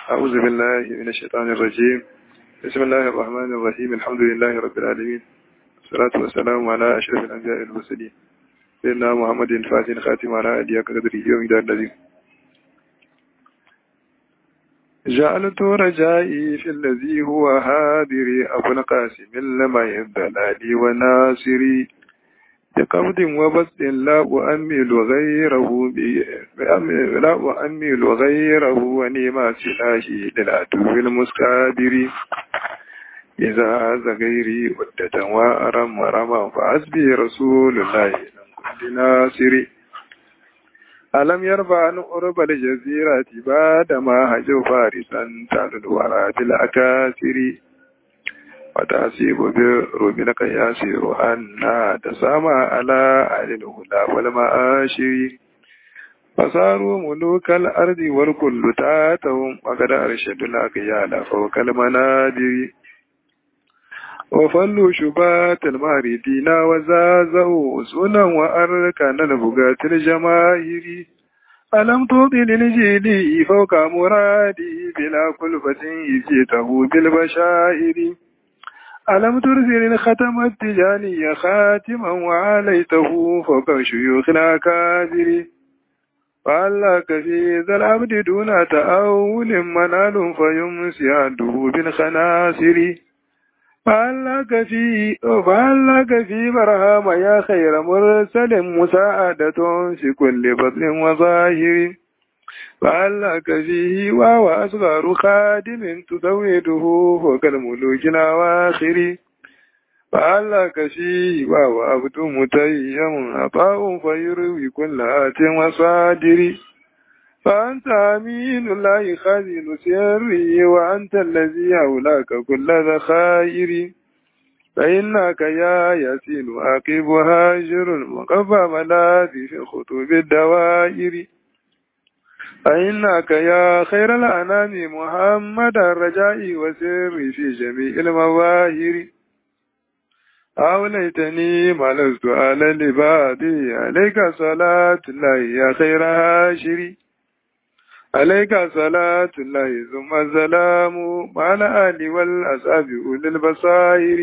أعوذ بالله من الشيطان الرجيم بسم الله الرحمن الرحيم الحمد لله رب العالمين والصلاة والسلام على أشرف الأنبياء والمرسلين سيدنا محمد الفاتح الخاتم على أديك قدره يوم دار الذي جعلت رجائي في الذي هو هادري أبو القاسم لما يبدلالي وناصري بقبض وبسط لا أؤمل غيره لا أؤمل غيره ونما سلاحي للعدو المسكابر إذا هذا غيري ودة وأرم ورما فحسبي رسول الله لم كل ناصري ألم يرفع عن أرب الجزيرة بعدما هجوا فارسا تعلو الورى بالأكاسر وتعصيب بربك ياسر أن تسامى على أهل الهدى والمآشر فصاروا ملوك الأرض والكل تاتهم وقد أرشدوا الأقيال فوق المنابر وفلوا شبات الماردين وزازوا سنا وأركان البغاة الجماهير ألم تطل الجيل فوق مرادي بلا كلفة جئته بالبشائر ألم ترسل الختم التجاني خاتما وعليته فوق شيوخ الأكابر فعلك في ذا العبد دون تأول منال فيمسي عنده بالخناصر فعلك في فعلك في برهام يا خير مرسل مساعدة في كل بطن وظاهر فعلك فيه وهو أصغر خادم تزوده فوق الملوك الأواخر فعلك فيه وهو عبد متيم عطاء فيروي كل آت وصادر فأنت أمين الله خازن سري وأنت الذي أولاك كل ذخائر فإنك يا ياسين عاقب هاجر مقفى ملاذي في خطوب الدوائر فإنك يا خير الأنام محمد الرجاء وسر في جميع المظاهر أوليتني ما لست على لبادي عليك صلاة الله يا خير هاشري عليك صلاة الله ثم السلام مع الآل والأصحاب أولي البصائر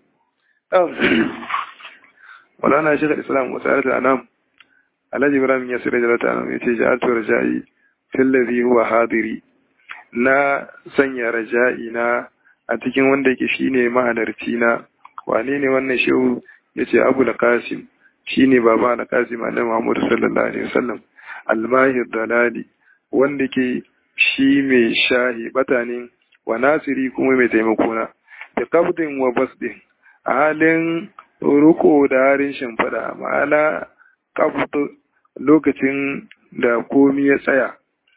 مولانا شيخ الإسلام وسائلة الأنام الذي إبراهيم يسير جلالة أنام يتي جعلت رجائي في الذي هو حاضري na sanya raja'i na a cikin wanda yake shine mahalarci na wane ne wannan shehu yace Abu al-Qasim shine baba al-Qasim annabi Muhammad sallallahu alaihi wasallam al-mahir dalali wanda ke shi mai shahi batanin wa nasiri kuma mai taimako na da kabdin wa basdin a halin ruko da harin shimfiɗa ma'ana kabdu lokacin da komi ya tsaya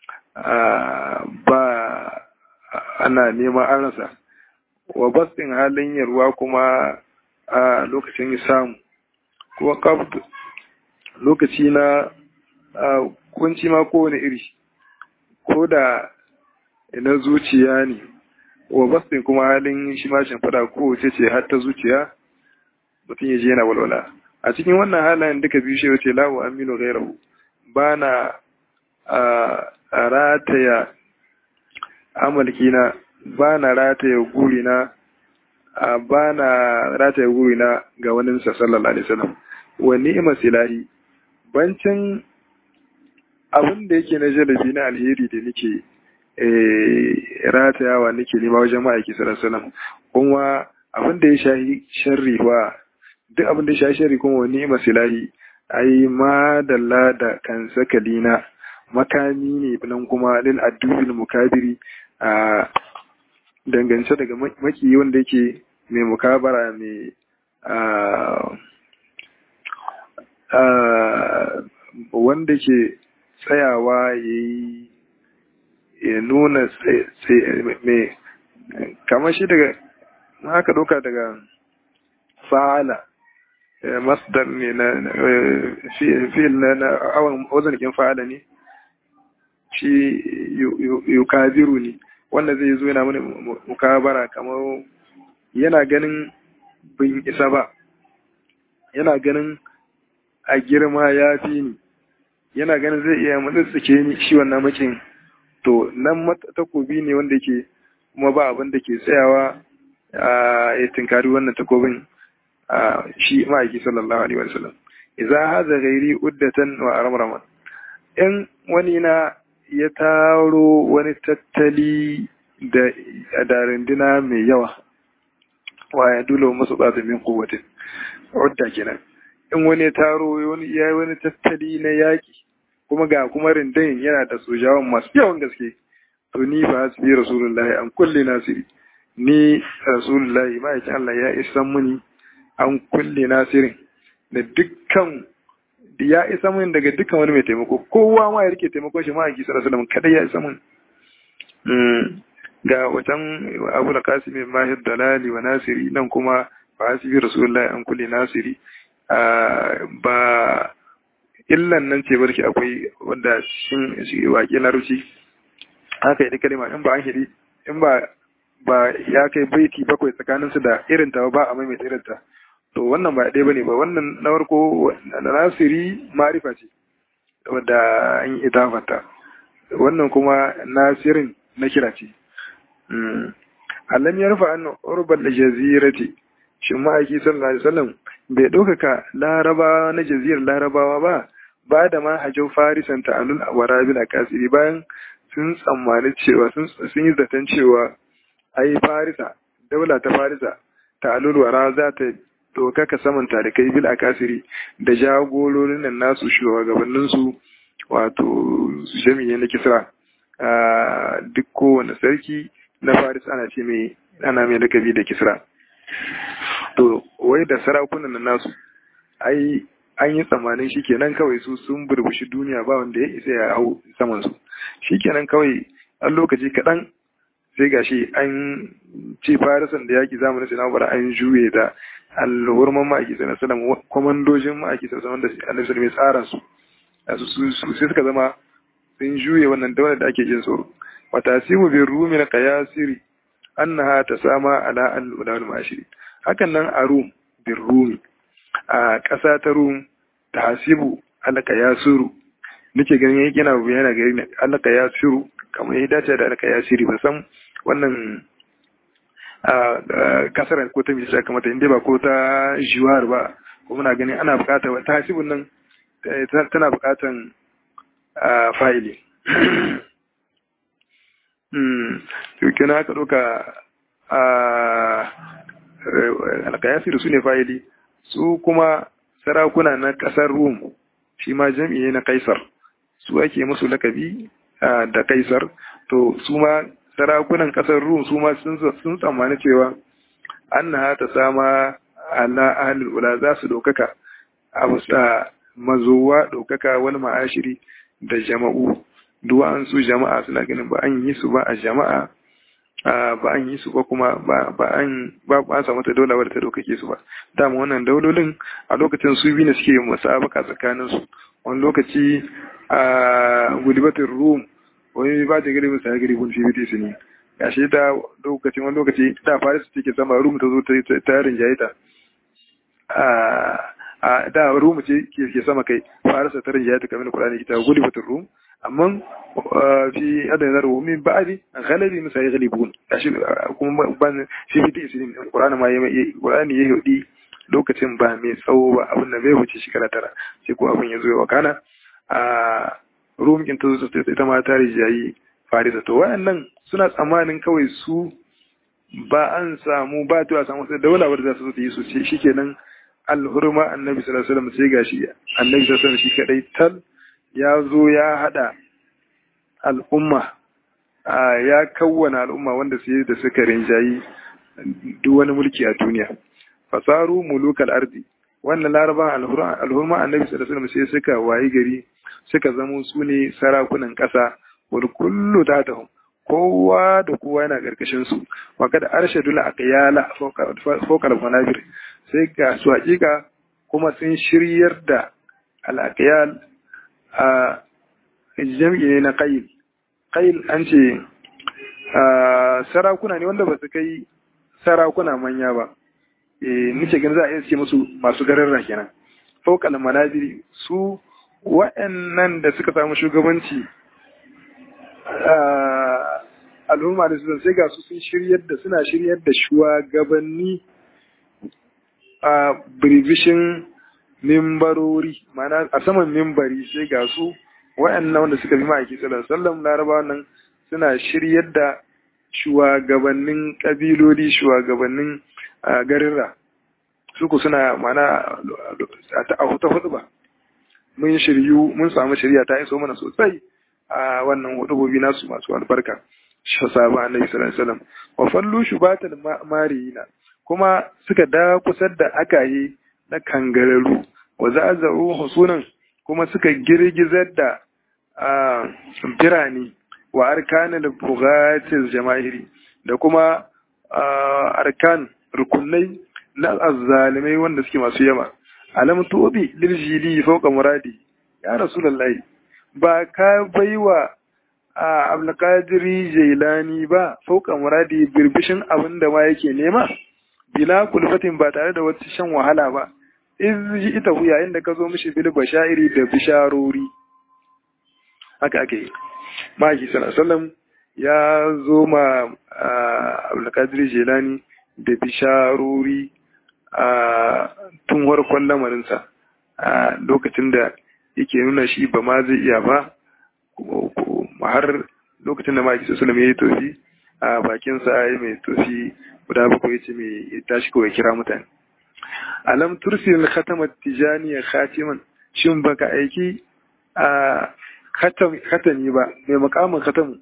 ba ana neman an rasa wa basdin halin yarwa kuma a lokacin samu kuma kabdu lokaci na kunci ma kowane iri ko da na zuciya ne wa bastin kuma halin shi ma shimfiɗa ko ce ce har ta zuciya mutum ya je yana walwala a cikin wannan halayen duka biyu shi wace lawo aminu gairahu ba na a rataya amalkina ba na rataya gurina ba na rataya gurina ga wani sallallahu alaihi wasallam wa ni'ma silahi bancin abin da yake na jalabi na alheri da nake ratayawa nake nema wajen ma'aiki sallallahu kuma abin da ya shahi sharri wa duk abin da ya shahi sharri kuma wani masilahi ai ma dalla da kan sakalina makami ne nan kuma lil addubil mukabiri a dangance daga maki wanda yake mai mukabara mai wanda ke tsayawa ya yi ya nuna mai kamar shi daga haka doka daga fa'ala masdar ne na fi'il na awon wazanikin fa'ala ne shi yukabiru ne wanda zai zo yana mana mukabara kamar yana ganin bin isa ba yana ganin a girma ya fi ni yana ganin zai iya mutsitsike ni shi wannan makin to nan takobi ne wanda yake kuma ba abin da ke tsayawa ya tinkari wannan takobin shi ma'aiki sallallahu alaihi wasallam idza hadha ghairi uddatan wa aramraman in wani na ya taro wani tattali da da rinduna mai yawa wa ya dole masu tsada min kuwatin udda kenan in wani ya taro wani ya wani tattali na yaki kuma ga kuma rindin yana da sojawan masu yawan gaske to ni ba hasbi rasulullahi an kulle nasiri ni rasulullahi ma'aikin Allah ya isa muni an kulle nasirin da dukkan ya isa mun daga dukkan wani mai taimako kowa ma ya rike taimako shi ma'aiki sallallahu alaihi wasallam kada ya isa mun ga wajen abu da kasimi mahir dalali wa nasiri nan kuma ba hasbi rasulullahi an kulle nasiri ba illan nan ce barki akwai wanda shin waƙe na ruci haka yi kalima in ba an hidi in ba ba ya kai baiti bakwai tsakanin su da irin ta ba a maimaita irin ta to wannan ba ɗaya bane ba wannan na farko na nasiri marifa ce wadda an yi idafata wannan kuma nasirin na kira ce alam yarfa an urbal jazirati shin ma'aiki sallallahu alaihi wasallam bai ɗaukaka laraba na jaziyar larabawa ba ba da ma hajjau farisan ta'alul a warabil a kasiri bayan sun tsammani cewa sun yi zaton cewa ai farisa daula ta farisa ta'alul wara za ta ɗaukaka saman tarikai bil a kasiri da jagororin nan nasu shugabanninsu wato jami'ai na kisra duk kowane sarki na faris ana ce mai ana mai lakabi da kisra to wai da sarakunan nan nasu ai an yi tsammanin shi kenan kawai su sun burbushi duniya ba wanda ya isa ya hau saman su shi kenan kawai an lokaci kaɗan sai gashi an ce farisan da yaki zamanin sai na an juye da alhurman ma'aiki sai na salam kwamandojin ma'aiki sai wanda annabi sallallahu tsara su sai suka zama sun juye wannan daular da ake jin tsoro wa tasimu bi rumi na qayasiri annaha tasama ala al-ulal mashiri hakan nan a rum bin rumi a ƙasa ta rum ta hasibu alaka ya suru nake ganin yake yana yana gari alaka ya suru kamar ya dace da alaka ya siri ba san wannan kasar ko ta misali kamata inda ba ko ta jiwar ba ko muna ganin ana bukata ta hasibun nan tana bukatan fa'ili to kina aka ɗauka alkayasiru su ne fa'ili su kuma sarakuna na ƙasar rum shi ma jam'i ne na kaisar su ake musu lakabi da kaisar to su ma sarakunan ƙasar rum su ma sun tsammani cewa an na ta sama ala ahalul ula za su ɗaukaka a musta mazowa ɗaukaka wani ma'ashiri da jama'u duwa'an su jama'a suna ganin ba an yi su ba a jama'a ba an yi su ba kuma ba an ba ba samu ta daula wadda ta daukake su ba dama wannan daulolin a lokacin su biyu ne suke musabaka tsakanin su wani lokaci a gulibatin rum wani ba ta gari musa gari bun fifiti su ne gashi ta lokacin wani lokaci da faris take sama rum ta zo ta rinjaye ta a da rum ce ke sama kai farisa ta rinjaye ta kamar kurani ita gulibatin rum amma fi adana rumin ba'adi galibi musa ya galibun gashi kuma ban fi fiti isirin qur'ani ma yayi qur'ani yayi hudi lokacin ba mai tsawo ba abin da bai wuce shekara tara sai ko abin ya zo ya wakana a rumin ta zo ita ma ta rijayi farisa to wayannan suna tsammanin kawai su ba an samu ba to a samu sai daula wadda za su zo ta yi su ce shikenan alhurma annabi sallallahu alaihi wasallam sai gashi annabi sallallahu alaihi wasallam shi kadai tal ya zo ya hada al'umma ya kawwana al'umma wanda su da suka rinjayi duk wani mulki a duniya fasaru mulukal ardi wannan laraban alhurma annabi sallallahu alaihi wasallam sai suka wayi gari suka zamo su ne sarakunan ƙasa wal kullu tatahum kowa da kowa yana karkashin su wa kada arshadul aqyala fawqa manabir sai ga su hakika kuma sun shiryar da al a jam'i ne na ƙayil ƙayil an ce sarakuna ne wanda ba su kai sarakuna manya ba nice gani za a iya ce musu masu gararra kenan fauƙal manaziri su wa'annan da suka samu shugabanci al'umma da su sai ga su sun shiryar da suna shiryar da shugabanni a birbishin mimbarori mana a saman mimbari sai ga su waɗannan wanda suka bi ma'aiki sallallahu sallam laraba nan suna shiryar da shugabannin kabiloli shugabannin garirra su ku suna mana a huta hudu ba mun shiryu mun samu shirya ta iso mana sosai a wannan hudubobi nasu masu albarka sahaba annabi sallallahu alaihi wasallam wa fallu shubatal marina kuma suka da kusar da akaye na kangararu wa za'azu husunan kuma suka girgizar da birane wa arkanul bughatil jama'iri da kuma arkan rukunai na azzalimai wanda suke masu yawa alam tubi lil jili fawqa muradi ya rasulullahi ba ka baiwa a abdulkadiri jailani ba fauka muradi birbishin abin da ma yake nema bila kulfatin ba tare da wata shan wahala ba iz ji ita hu yayin da ka zo mishi bil bashairi da bisharori haka ake yi maki sallallahu ya zo ma abdulkadiri jailani da bisharori a tun warkon lamarinsa a lokacin da yake nuna shi ba ma zai iya ba har lokacin da maki sallallahu ya yi tofi a bakinsa ya mai tofi guda bakwai ce mai ya tashi kawai kira mutane alam tursil khatamat tijaniya khatiman shin baka aiki a khatami ba mai makamin khatamu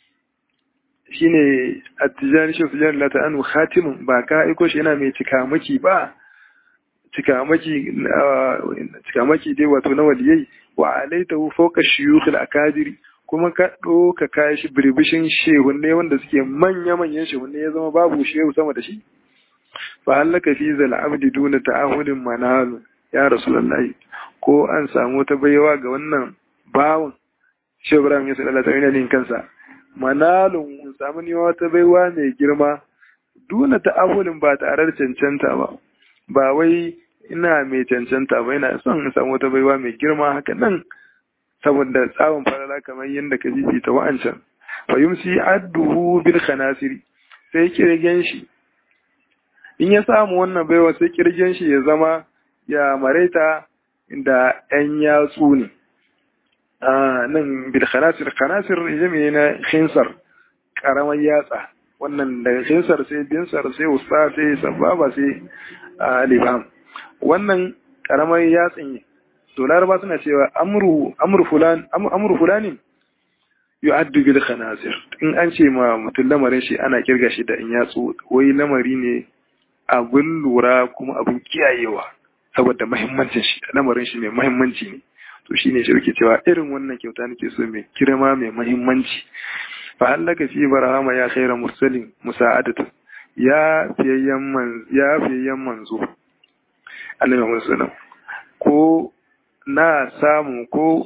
shine at-tijani shi tijani la ta'anu khatimun ba ka aiko shi yana mai cikamaki ba cikamaki cikamaki dai wato na waliyai wa alaitahu fawqa shuyukh al-akadiri kuma ka ɗauka kayan shi birbishin shehunne wanda suke manya-manyan shehunne ya zama babu shehu sama da shi fa hallaka fi zal abdi duna ta'ahudin manalu ya rasulullahi ko an samu ta baiwa ga wannan bawon shehu ibrahim ya sallallahu alaihi wasallam kansa manalun mun samu ni wata baiwa mai girma duna ta'ahudin ba tare da cancanta ba ba wai ina mai cancanta ba ina son in samu wata baiwa mai girma haka nan saboda tsawon farala kamar yadda ka ta wa'ancan fa yumsi adduhu bil khanasiri sai kirgen shi in ya samu wannan baiwa sai kirgen shi ya zama ya maraita da ɗan yatsu ne a nan bil khanasir khanasir jami'i na khinsar karamar yatsa wannan daga khinsar sai binsar sai usta sai sababa sai libam wannan karamar yatsin ne to laraba suna cewa amru amru fulan amru fulani yu'addu bil khanazir in an ce ma mutum lamarin shi ana kirga shi da in yatsu wai lamari ne abin lura kuma abin kiyayewa saboda muhimmancin shi lamarin shi mai muhimmanci ne to shine shi yake cewa irin wannan kyauta nake so mai kirma mai muhimmanci fa hallaka fi barahama ya khaira mursalin musa'adatu ya fiyayyan man ya fiyayyan manzo annabi Muhammad sallallahu ko na samu ko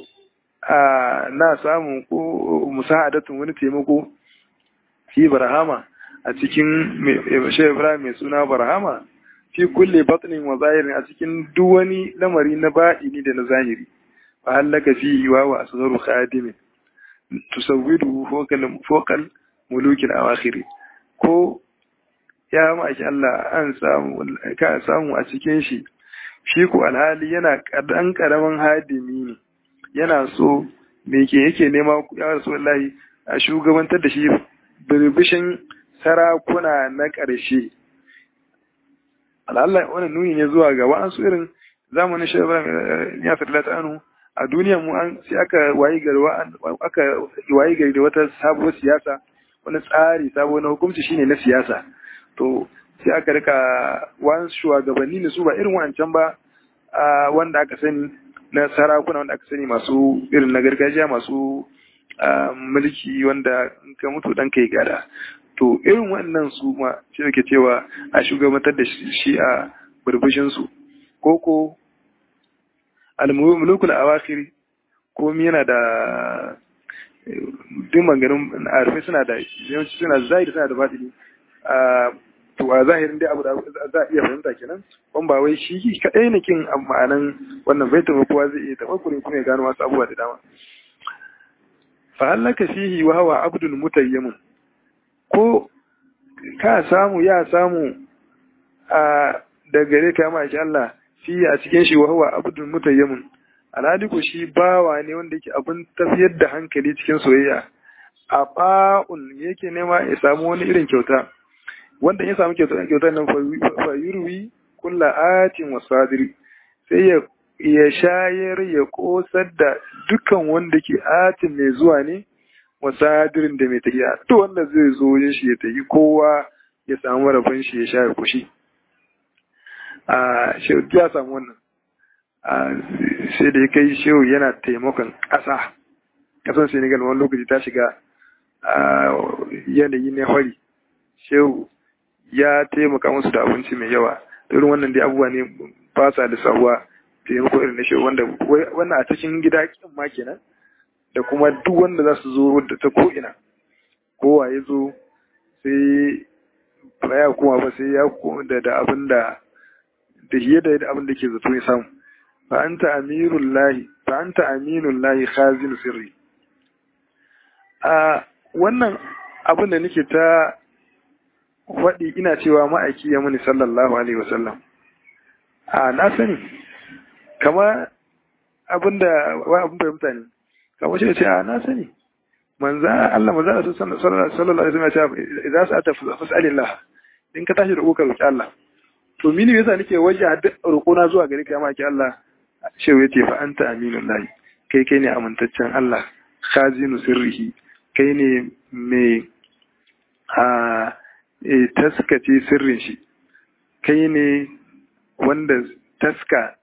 na samu ko musa'adatun wani taimako fi barhama a cikin shehu ibrahim mai suna barhama fi kulle batnin wa zahirin a cikin duk wani lamari na ba'ini da na zahiri fa hallaka fi yiwa wa asgharu khadimin tusawwidu fokal mulukin awakhiri ko ya maki Allah an samu ka samu a cikin shi shi ko alhali yana ɗan ƙaramin hadimi ne yana so me ke yake nema ya rasu wallahi a shugabantar da shi birbishin sarakuna na ƙarshe alhalla wannan nuni ne zuwa ga wa'ansu irin zamanin shi ya fi anu a duniya mu an sai aka wayi gari aka wayi gari da wata sabuwar siyasa wani tsari sabo na hukunci shine na siyasa to sai aka rika wani shugabanni ne su ba irin wancan ba wanda aka sani na sarakuna wanda aka sani masu irin na gargajiya masu mulki wanda in ka mutu dan kai gada to irin wannan su ma shi ke cewa a shugabantar da shi a burbushin su koko al-mulukul awakhir komi yana da duk maganin arifai suna da yawanci suna zahiri suna da batini to a zahirin dai abu da za a iya fahimta kenan ban ba wai shi kaɗai ne kin ma'anan wannan baitin kowa zai iya taɓa kuma ya gano wasu abubuwa da dama fa hallaka fihi wa huwa abdul mutayyimun ko ka samu ya samu a da gare ka ma shi Allah fi a cikin shi wa huwa abdul mutayyimun alhali ko shi bawa ne wanda yake abin tafiyar da hankali cikin soyayya a ba'un yake nema ya samu wani irin kyauta wanda ya samu kyauta kyautar nan fa yurwi kulla atin wasadiri sai ya ya shayar ya kosar da dukkan wanda ke atin mai zuwa ne wasadirin da mai tafiya to wanda zai zo ya shi ya tafi kowa ya samu rabon shi ya sha ya kushi a shehu ya samu wannan sai da ya kai shehu yana taimakon ƙasa ƙasar senegal wani lokaci ta shiga yanayi na hori shehu ya taimaka musu da abinci mai yawa irin wannan dai abubuwa ne ba sa da sabuwa taimako irin na shehu wanda wannan a cikin gida kin ma kenan da kuma duk wanda za su zo da ta ko'ina kowa ya zo sai ba ya kuma ba sai ya da da abin da da hiye da abin da ke zato ya samu fa anta amirul lahi fa anta aminul lahi khazin sirri a wannan abin da nake ta faɗi ina cewa ma'aiki ya muni sallallahu alaihi wasallam a na sani kama abin da wa abin fahimta ne kamar shi ce a na sani manza Allah manza da sallallahu alaihi wasallam ya ce idza sa'ata fas'alillah in ka tashi roƙo ka roƙi Allah to mini yasa nake waje roƙo na zuwa gare ka ya maki Allah shehu yace fa anta aminul lahi kai kai ne amintaccen Allah khazinu sirrihi kai ne mai a taskace sirrin shi kai ne wanda taska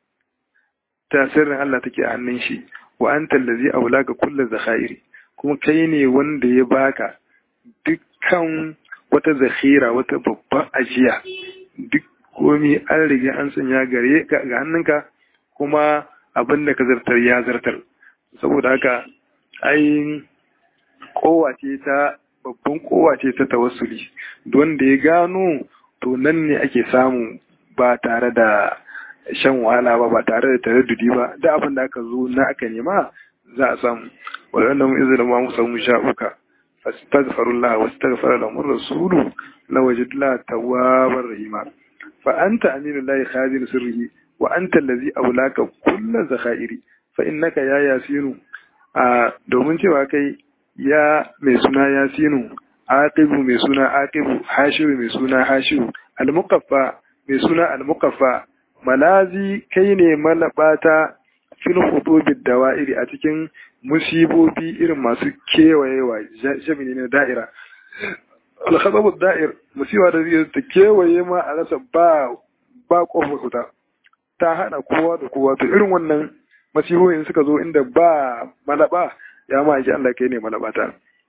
ta sirrin Allah take a hannun shi wa anta allazi aulaka kullu zakhairi kuma kai ne wanda ya baka dukkan wata zakhira wata babban ajiya duk komi an riga an sanya gare ga hannunka kuma abin da ka zartar ya zartar saboda haka ai kowace ta babban kowace ta tawassuli wanda ya gano to nan ne ake samu ba tare da shan wahala ba ba tare da taraddudi ba da abin da aka zo na aka nema za a samu wadanda mu izinin ma mu samu sha'uka fastaghfirullah wastaghfara lahum rasulu lawajidullah tawwabar rahima fa anta aminullahi khazin sirrihi wa anta allazi aulaka kullu zakhairi fa innaka ya yasinu a domin cewa kai ya mai suna yasinu aqibu mai suna aqibu hashiru mai suna hashiru al-muqaffa mai suna al-muqaffa malazi kai ne malabata fil hudubid dawa'iri a cikin musibobi irin masu kewayewa jami'i na da'ira al-khadabu da'ir musiba da zai ta kewaye ma a rasa ba ba kofar fita ta hana kowa da kowa to irin wannan masihohin suka zo inda ba malaba ya ma ake Allah kai ne malabata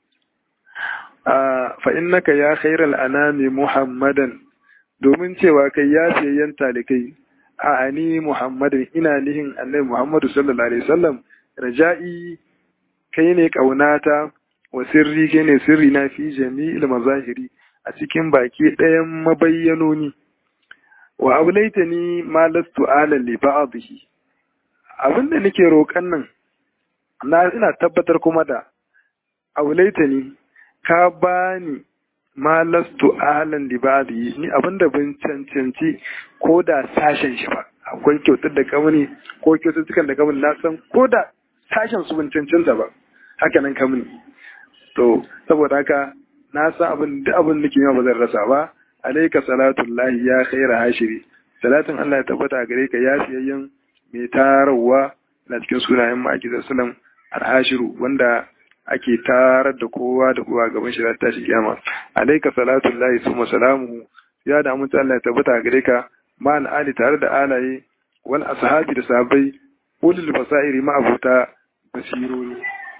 fa innaka ya khairal anami muhammadan domin cewa kai ya fiyayyen talikai a ani muhammadin ina nihin annabi muhammadu sallallahu alaihi wasallam raja'i kai ne kaunata wa sirri kai ne sirri na fi jami'il mazahiri a cikin baki ɗayan mabayyanoni wa ablaitani ma lastu ala li ba'dhi abinda nake roƙan nan na ina tabbatar kuma da ablaitani ka bani ma lastu alan li ba'dhi ni abinda ban cancanci ko da sashen shi ba akwai kyautar da kamuni ko kyaututtukan da kamuni na san ko da sashen su ban cancanta ba haka nan kamuni to saboda haka na san abin duk abin da ke ba zan rasa ba alaika salatullahi ya khaira hashiri salatin Allah ya tabbata gare ka ya fiyayyen mai tarawa na cikin sunayen ma'akizar sulam alhashiru wanda ake tarar da kowa da kowa gaban shi ta shi kiyama alaika salatullahi summa salamuhu ya da mutu Allah ya tabbata gare ka ma ali tare da alaye wal ashabi da sahabbai ulul basairi ma abuta basirori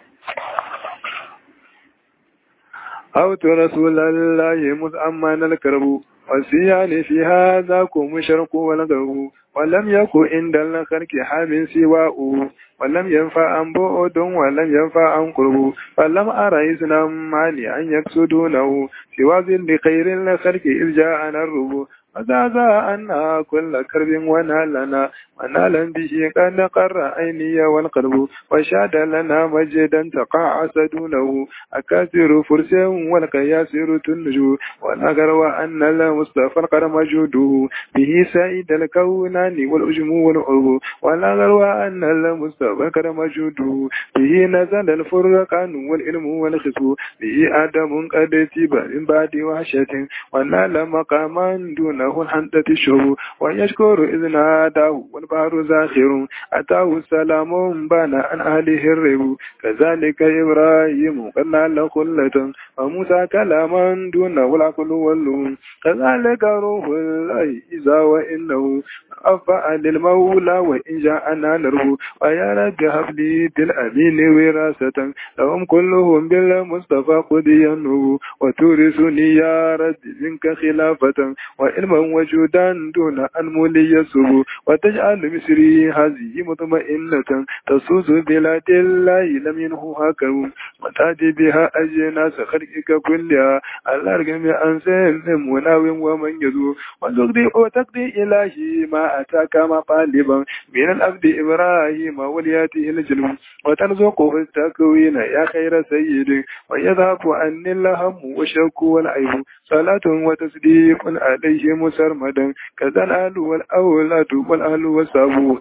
أوت رسول الله مزعمان الكرب والسيان في هذا كم شرق ولده ولم يكن عند الخلق حام سواء ولم ينفع عن بعد ولم ينفع عن قرب فلم أرى إذنا ماني أن يقصدونه سوى ذل خير الخلق إذ جاءنا الرب وزعزع أن كل كرب ونالنا ونالا به قد قر عيني والقلب وشاد لنا مجدا تقاعس دونه أكاثر فرس والقياسر تنجو ونقر وأن المصطفى القر مجوده به سائد الكونان والأجم والعرب ونقر وأن المصطفى القر مجوده به نزل الفرقان والعلم والخصب به آدم قد تيب من بعد وحشة ونال مقاما دونه الحنطة الشهب ويشكر إذ ناداه والبحر زاخر أتاه سلام بان عن أهله الرب كذلك إبراهيم قد نال خلة وموسى كلاما دونه العقل واللوم كذلك روح الله إذا وإنه أفعل للمولى وإن جاءنا نره ويا رب هب لي بالأمين وراثة لهم كلهم بالمصطفى قضي النور وتورثني يا رب منك خلافة وعلما وجودا دون أن مولي يسر وتجعل مصري هذه مطمئنة تصوص بلاد الله لم ينهها كرم وتأتي بها أجناس خلقك كلها على رغم أن سلم وناو ومن يزور وتقضي وتقضي إلهي ما أتاك مطالبا من الأبد إبراهيم ولياته الجنوب وترزقه التكوين يا خير سيد ويذهب عني اللهم والشك والعيب صلاة وتسليم عليه مسرمدا كذا الأهل والأولاد والأهل والصابو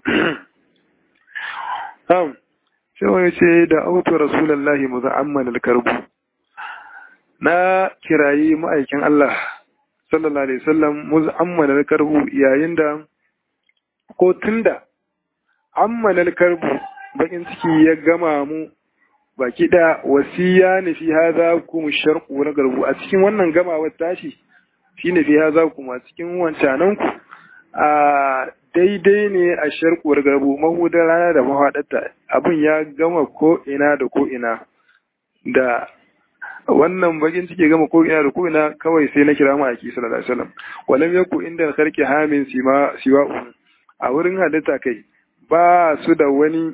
نعم sai ya ce da auto rasulallahi muza'amman alkarbu na kirayi ma'aikin Allah sallallahu alaihi wasallam muza'amman alkarbu yayin da ko tunda amman alkarbu bakin ciki ya gama mu baki da wasiya ne fi haza kuma sharqu na garbu a cikin wannan gamawar tashi shine fi haza kuma cikin wancanan ku a daidai ne a sharkuwar garbu mahudar rana da mahaɗarta abin ya gama ko ina da ko ina da wannan bakin ciki gama ko ina da ko ina kawai sai na kira ma'aiki sallallahu alaihi wasallam walam yaku inda karki hamin siwa siwa a wurin halitta kai ba su da wani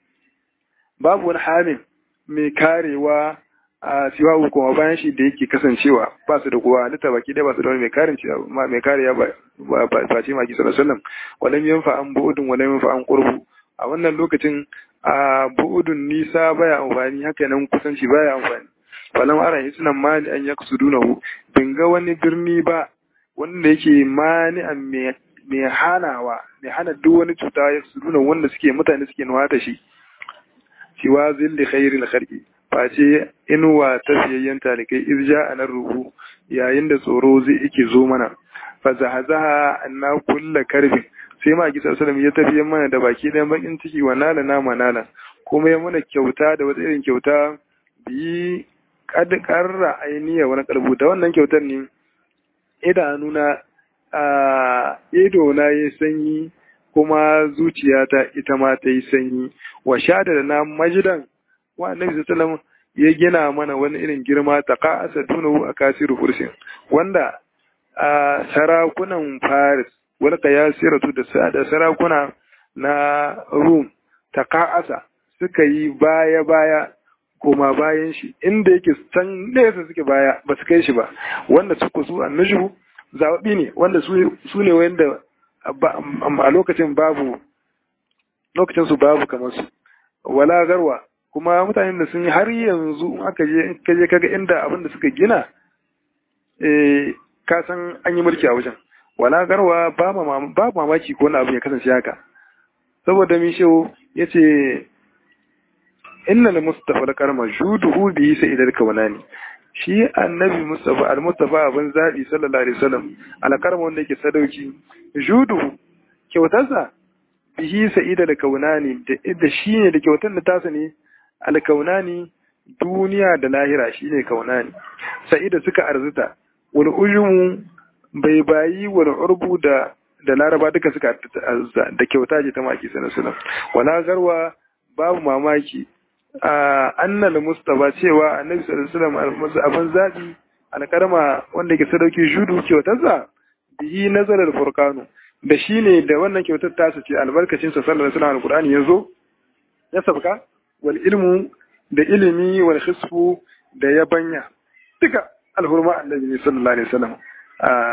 babu wani hamin mai karewa a siwa kuma bayan shi da yake kasancewa ba su da kowa halitta baki dai ba su da wani mai karin mai kariya ba ba ce maki sallallahu alaihi wasallam walam yanfa an bu'udun walam yanfa an qurbu a wannan lokacin a bu'udun nisa baya amfani haka nan kusanci baya amfani walam ara hisnan mani an yaksudunahu bin ga wani birni ba wanda yake mani an mai hanawa mai hana duk wani cuta yaksuduna wanda suke mutane suke nuwata shi siwa zilli khairil khalqi face inuwa ta fiyayyen talikai irja a nan ruhu yayin da tsoro zai yake zo mana fa zahazaha anna kulla karbin sai ma gisa sallam ya tafi mana da baki ɗayan bakin ciki wa nala na manala kuma ya mana kyauta da wata irin kyauta bi kad karra ainiya wani kalbu da wannan kyautar ne idanuna a ido na yi sanyi kuma zuciyata ita ma ta yi sanyi wa shada da na majidan wa annabi sallallahu ya gina mana wani irin girma ta ka'asa dunahu a kasiru fursin wanda a sarakunan Paris wani kayasiratu da da sarakuna na Rum ta ka'asa suka yi baya baya koma bayan shi inda yake can nesa suke baya ba su kai shi ba wanda suka su annushu zaɓi ne wanda su ne wanda a lokacin babu lokacin su babu kamar su wala garwa kuma mutanen da sun yi har yanzu aka je kaje kaga inda abin da suka gina eh ka san an yi mulki a wajen wala garwa ba ba mamaki ko wani abu ya kasance haka saboda mi shehu yace inna al mustafa al karma juduhu bi sa'idal kawanani shi annabi mustafa al mustafa abin zabi sallallahu alaihi wasallam al karma wanda yake sadauki juduhu kyautarsa bihi sa'ida da kaunani da shi ne da kyautar da tasa ne alkaunani duniya da lahira shi ne kaunani sa'ida suka arzuta wani ujumu bai bayi wani urbu da da laraba duka suka arzuta da kyauta ce ta maki sanar sunan wala garwa babu mamaki a annal mustafa cewa annabi sallallahu alaihi wasallam abin zabi alkarma wanda ke sadauki judu kyautarsa bihi nazarar furkanu da shi ne da wannan kyautar tasa ce albarkacin sa sallallahu alaihi wasallam alqur'ani yazo ya sabka wal ilmu da ilimi wal khisfu da yabanya duka alhurma annabi sallallahu alaihi wasallam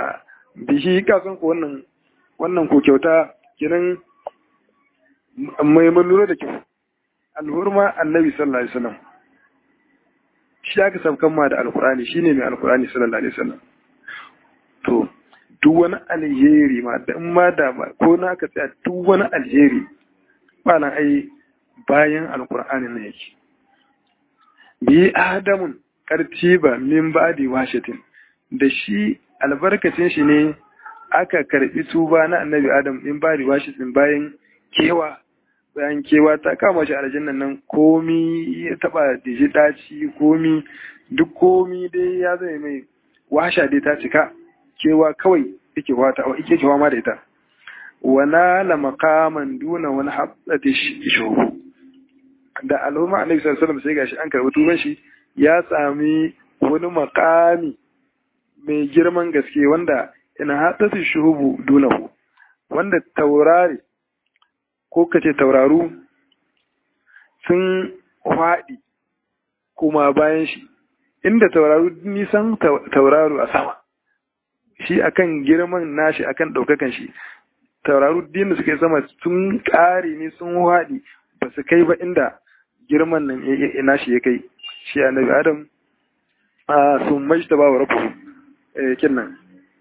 bihi kasan ko wannan wannan ko kyauta kenan mai lura da kyau alhurma annabi sallallahu alaihi wasallam shi aka sabkan ma da alkurani shine mai alkurani sallallahu alaihi wasallam to duk wani alheri ma da in ma da ko na ka tsaya duk wani alheri ba na ai bayan alkur'ani ne yake bi adamun kartiba min ba'di washatin da shi albarkacin shi ne aka karbi tuba na annabi adam min ba'di washatin bayan kewa bayan kewa ta kama shi aljannan nan komi ya taba diji daci komi duk komi dai ya zai mai washa dai ta cika kewa kawai yake wata yake kewa ma da ita wana la maqaman duna wani habbati shuhu da al'umma annabi sallallahu alaihi wasallam sai gashi an karbi tuban shi ya sami wani makami mai girman gaske wanda ina haddasa shuhubu dunahu wanda taurari ko kace tauraru sun faɗi kuma bayan shi inda tauraru nisan tauraru a sama shi akan girman nashi akan ɗaukakan shi tauraru din da suka yi sama sun ƙare ne sun haɗi ba su kai ba inda girman nan nashi ya kai shi annabi adam a sun mai ta ba wa rabu kin nan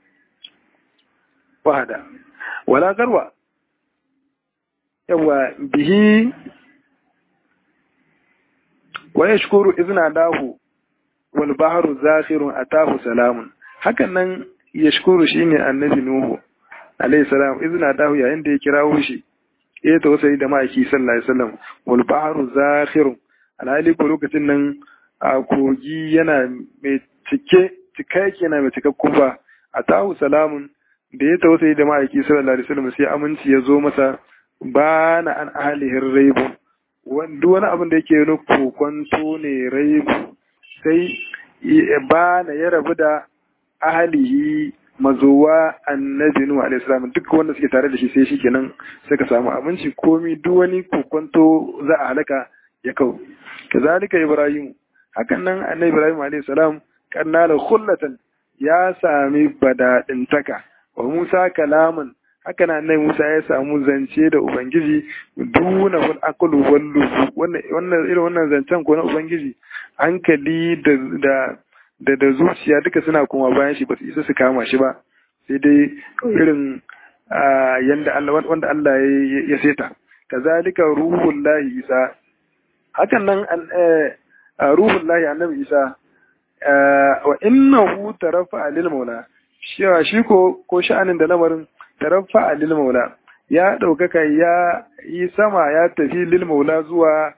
wahada wala garwa yawa bihi wa yashkuru izna dahu wal bahru zakhirun atahu salamun hakan nan yashkuru shine annabi nuhu alayhi salam izna dahu yayin da ya kirawo shi ya tausayi da ma'aiki sallallahu alaihi wasallam wal bahru zakhirun alhali ko lokacin nan a kogi yana mai cike cika yake yana mai cikakkun ba atahu salamun da ya tausayi da ma'aiki sallallahu alaihi wasallam sai aminci ya zo masa ba na an ahalihin raibu duk wani abin da yake na kokonto ne raibu sai ba na ya rabu da ahalihi mazowa annabi nuhu alaihi salam duk wanda suke tare da shi sai shikenan suka samu abinci komi duk wani kokonto za a halaka ya kau kazalika ibrahim hakan nan annabi ibrahim alaihi salam kannala khullatan ya sami badadintaka wa musa kalaman haka na nai Musa ya samu zance da Ubangiji duna wal akulu wallu wannan irin wannan zancen ko na Ubangiji hankali da da da zuciya duka suna kuma bayan shi ba su isa su kama shi ba sai dai irin yanda Allah wanda Allah ya seta kazalika ruhul lahi isa hakan nan ruhul lahi annabi isa wa innahu tarafa lil maula shi ko ko sha'anin da lamarin tarafa lil maula ya ɗaukaka ya yi sama ya tafi lil maula zuwa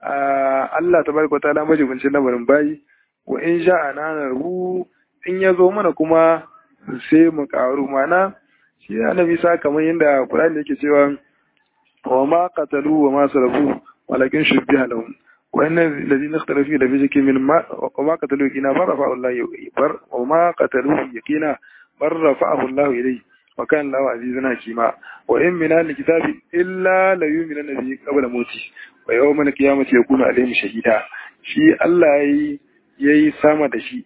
Allah tabaraka wa ta'ala majibincin lamarin bayi wa in sha'ana ru in ya zo mana kuma sai mu karu mana shi annabi sa kamar yadda Qur'ani yake cewa wa ma qatalu wa ma sarafu walakin shubbiha lahum wa inna alladhina ikhtalafu la fi shakkin min ma wa ma qatalu yakina barafa Allah bar wa ma qatalu yakina barrafa'ahu Allah ilayhi wa kan lawa azizun hakima wa in min al-kitabi illa la yu'minu bihi qabla mauti wa yawmal qiyamati yakunu alayhim shahida shi Allah yayi yayi sama da shi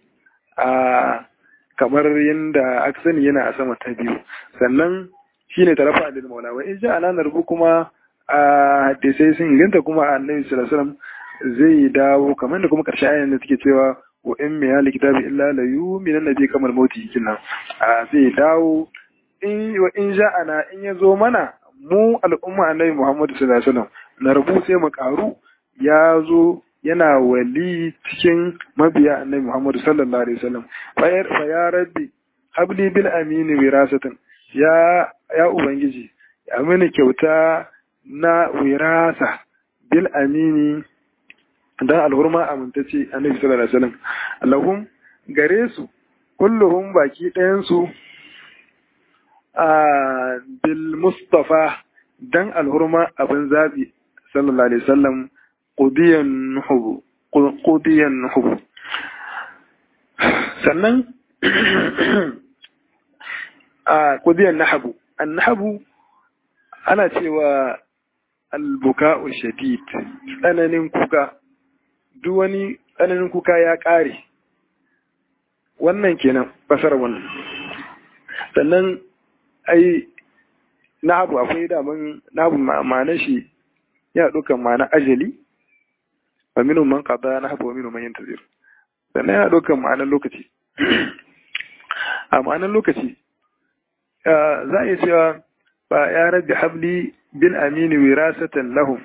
a kamar yanda aka sani yana a sama ta biyu sannan shine tarafa lil maula wa in ja'ana narbu kuma a hadisai sun inganta kuma annabi sallallahu alaihi wasallam zai dawo kamar da kuma karshe ayan da take cewa wa in min al-kitabi illa la yu'minu bihi kamar mauti kinan a zai dawo in wa in ja'ana in ya zo mana mu al'umma annabi Muhammad sallallahu alaihi wasallam na rabu sai mu karu ya zo yana wali cikin mabiya annabi Muhammad sallallahu alaihi wasallam fa ya rabbi habli bil amini wirasatan ya ya ubangiji ya mini kyauta na wirasa bil amini dan alhurma amintacce annabi sallallahu alaihi wasallam allahum gare su kulluhum baki ɗayan su a bil mustafa dan alhurma abin zabi sallallahu alaihi wasallam qudiyan nuhu qudiyan nuhu sannan a qudiyan nahabu annahabu ana cewa albuka'u shadid tsananin kuka duk wani tsananin kuka ya ƙare wannan kenan fasar wannan sannan ai nahabu akwai daman nahabu ma'anar shi yana ɗaukar ma'anar ajali wa minu man qada nahabu wa minu man yantazir sannan yana ɗaukar ma'anar lokaci a ma'anar lokaci za a iya cewa ba ya rabbi habli bil amini wirasatan lahum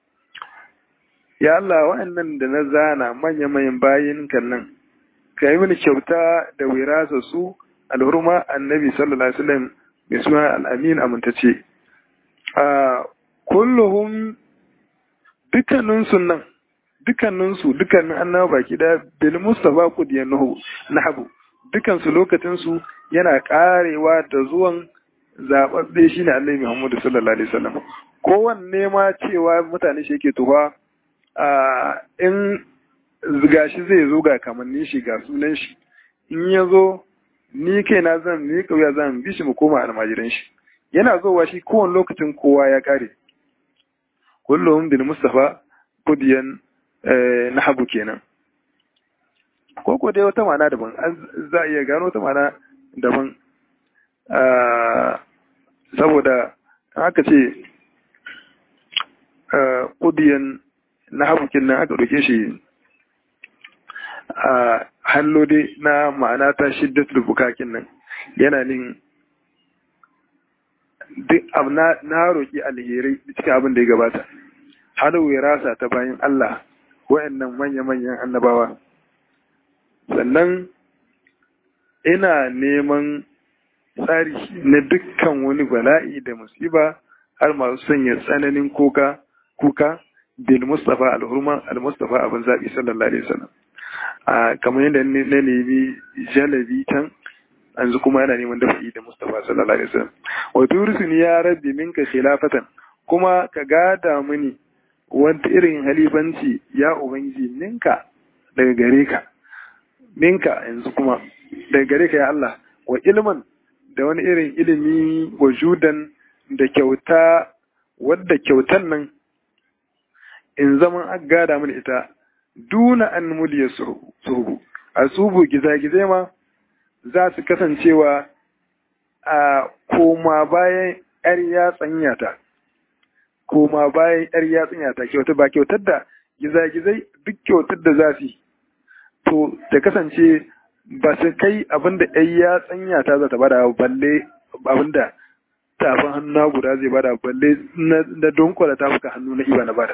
ya Allah wa'annan da na zana manya-manyan bayin kan nan ka yi mini kyauta da wirasa su alhurma annabi sallallahu alaihi wasallam mai suna al'amin amintace a kulluhum dukkaninsu nan dukkaninsu dukkanin annaba baki da bil mustafa kudiyan nahabu dukkansu lokacinsu yana karewa da zuwan zababbe shine annabi Muhammad sallallahu alaihi wasallam kowanne ma cewa mutane shi yake tuwa a in gashi zai zo ga kamannin shi ga sunan shi in ya zo ni kaina zan ni kauya zan bi shi mu koma almajiran shi yana zowa shi kowane lokacin kowa ya kare kullum bil mustafa kudiyan nahabu kenan ko ko dai wata ma'ana daban za a iya gano wata ma'ana daban saboda aka ce kudiyan nahabu kenan aka ɗauke shi a hallo dai na ma'ana ta shiddatul bukakin nan yana nin duk abu na roƙi alherai cikin abin da ya gabata har wirasa ta bayan Allah wa'annan manya-manyan annabawa sannan ina neman tsari na dukkan wani bala'i da musiba har masu sanya tsananin kuka kuka bil mustafa al-hurma al-mustafa abin zaɓi sallallahu alaihi wasallam a kamar yadda na nemi jalabi can yanzu kuma yana neman dafa'i da Mustapha sallallahu alaihi wasallam wa turisuni ya rabbi minka khilafatan kuma ka gada mini wata irin halifanci ya ubangiji ninka daga gare ka minka yanzu kuma daga gare ka ya Allah wa ilman da wani irin ilimi wa judan da kyauta wadda kyautan nan in zaman an gada mini ita duna an muliya suhu a subu gizagizai ma za su kasancewa a koma bayan ‘yar yatsanya ta, koma bayan ‘yar yatsanya ta kyauta ba kyautar da gizagizai duk kyautar da za su to ta kasance ba su kai abinda ‘yar yatsanya ta za ta bada balle abinda tafin hannu guda zai bada balle na donkwala tafuka hannu na iba na bada.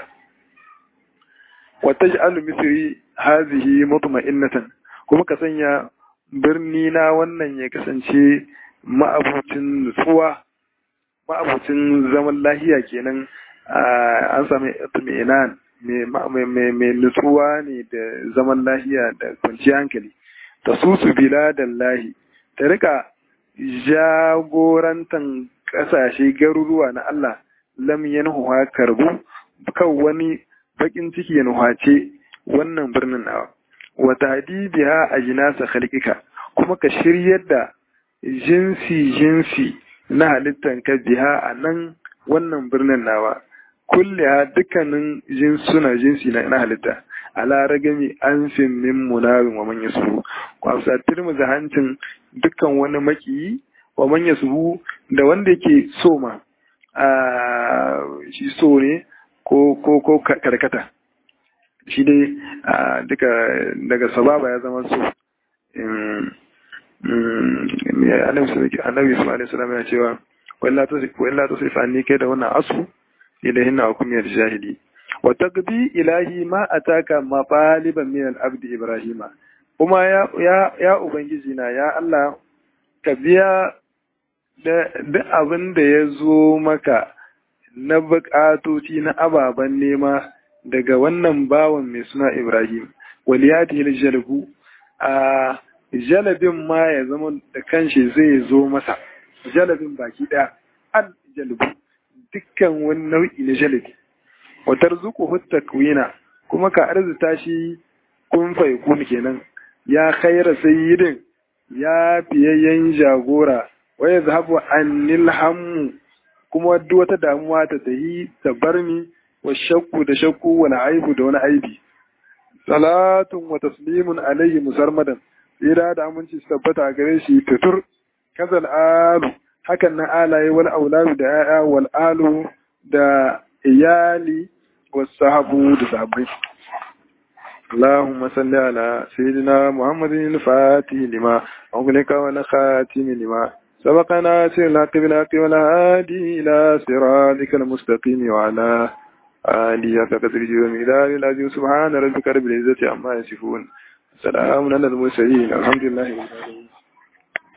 wata ji'alu misiri hazihi mutma'innatan kuma ka sanya birni na wannan ya kasance ma'abucin nutsuwa ma'abucin zaman lahiya kenan an sami itmi'inan mai nutsuwa ne da zaman lahiya da kwanciyar hankali ta susu biladan lahi ta rika jagorantan kasashe garuruwa na Allah lam yanhuha karbu kan wani bakin ciki ya nuhace wannan birnin nawa wa tahdibiha ajnasa khalqika kuma ka shiryar da jinsi jinsi na halittan ka biha a nan wannan birnin nawa kulliha dukkanin jinsuna jinsi na halitta ala ragami anfin min munabin wa man yasbu kwafsa tirmu da hancin dukkan wani makiyi wa man yasbu da wanda yake so ma a shi so ne ko ko ko karkata shi dai duka daga sababa ya zama so annabi su alaihi salam ya cewa walla ta sifa ni kai da wannan asu ilahin na hukumiyar jahili wa taqdi ilahi ma ataka mafaliban min al-abd ibrahima kuma ya ya ya ubangiji na ya Allah ka biya da duk abin da ya zo maka na buƙatoci na ababen nema daga wannan bawan mai suna Ibrahim waliyati jalbu a jalabin ma ya zama da kanshi zai zo masa jalabin baki ɗaya al jalbu dukkan wani nau'i na jalabi wa tarzuquhu takwina kuma ka arzuta shi kun fa yakun kenan ya khaira sayyidin ya fiyayyen jagora wa yazhabu anil hammu kuma duk wata damuwa ta tahi ta bar ni wa shakku da shakku wal aibu da wani aibi salatun wa taslimun alayhi musarmadan tsira da aminci su tabbata a gare shi tutur kazal alu hakan na alaye wal auladu da ya'ya wal alu da iyali wasahabu da sahabbai اللهم صل على سيدنا محمد الفاتح لما أغلق والخاتم لما سبقنا سر الحق بالحق والهادي إلى صراطك المستقيم وعلى آله فقدر ومقدار العزيز سبحان ربك رب العزة عما يصفون سلام على المرسلين الحمد لله رب العالمين